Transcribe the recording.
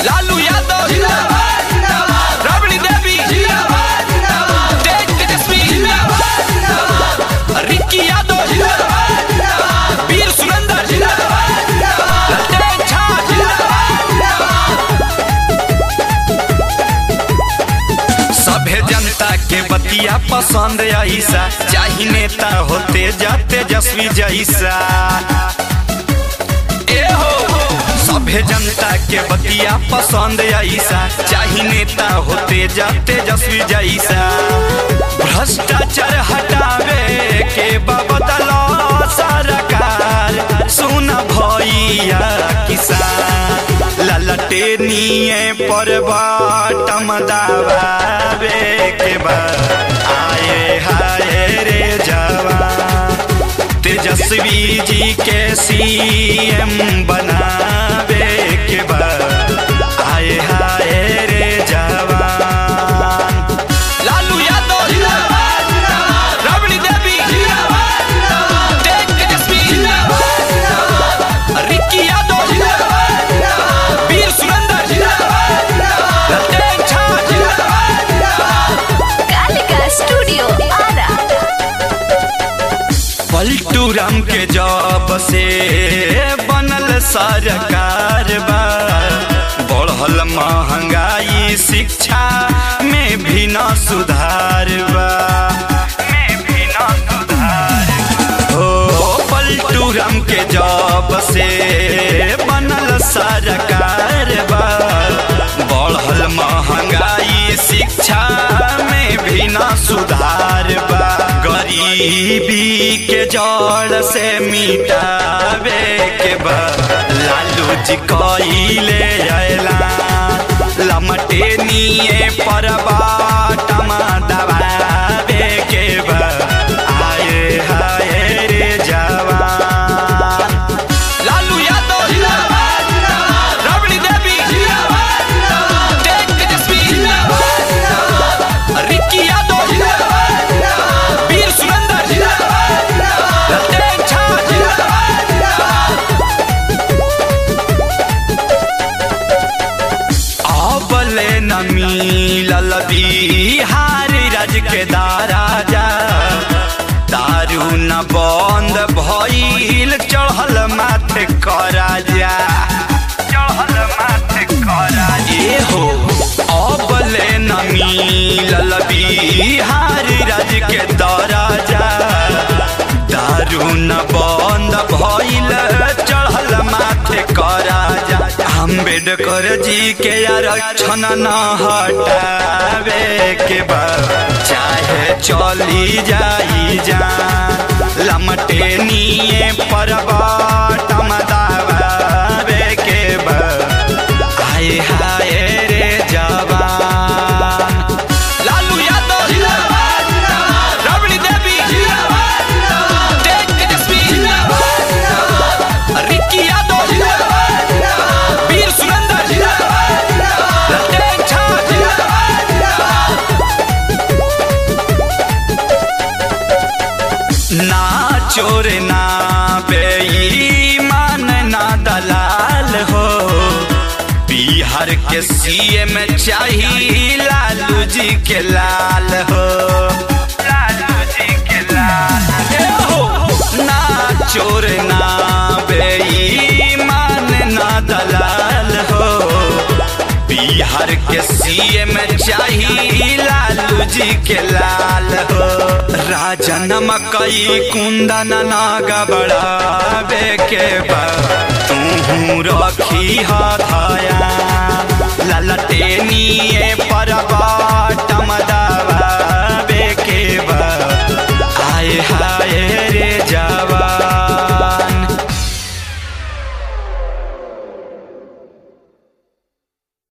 लालू यादव राबड़ी देवी तेज तेजस्वी रिक्की यादव वीर सुरेंद्र ललटेन छा सभे जनता के बतिया पसंद ऐसा चाही नेता होते जाते जस्वी जैसा ए हो सभे जनता के बतिया पसंद ऐसा चाही नेता होते जाते जस्वी जैसा भ्रष्टाचार हटावे के बदला सरकार सुन भैया किसान ललटे निये पर बाटम दबावे के बाद आए हाय रे जवान तेजस्वी जी के सीएम बनावे के बाद आए हाय रे जवान लालू यादव राबड़ी देवी तेज तेजस्वी रिक्की यादव वीर सुरेंद्र ललटेन छा कालिका स्टूडियो आरा पलटू राम के जॉब से बनल सरकार बा बढ़ल महंगाई शिक्षा में भी न सुधार बा में भी न सुधार हो पलटू राम के जॉब से बनल सरकार बा बढ़ल महंगाई शिक्षा में भी न सुधार बा गरीबी के जड़ से मिटावे के बा लालू जी कइले अयला लमटे निये पर बाटम दबावे के बा आए हाय रे जवान लालू यादव राबड़ी देवी तेज तेजस्वी रिक्की यादव वीर सुरेंद्र ललटेन छा अबले न मिलल बिहार राज के दाराजा दारू न बंद भइल चढ़ल माथे कराजा चढ़ल माथे कराजा ए हो अबले न मिलल बिहार राज के दाराजा दारू न बंद भइल चढ़ल माथे कराजा अम्बेडकर जी के आरक्षण न हटावे के बाद चाहे चली जाई जा लमटे निये पर बाटम दबावे के बाद आए हाय रे जवान लालू यादव राबड़ी देवी तेज तेजस्वी रिक्की यादव वीर सुरेंद्र ललटेन छा ना चोर ना बेईमान ना दलाल हो बिहार के सीएम चाहिए लालू जी के लाल हो लालू जी के लाल ए हो ना चोर ना बेईमान ना दलाल हो बिहार के सीएम चाहिए लालू जी के लाल हो राजन मकई कुंदन नागा बढ़ावे के बा तू रखी हाथाया ललटे निये पर बाटम दबावे के बा आए हा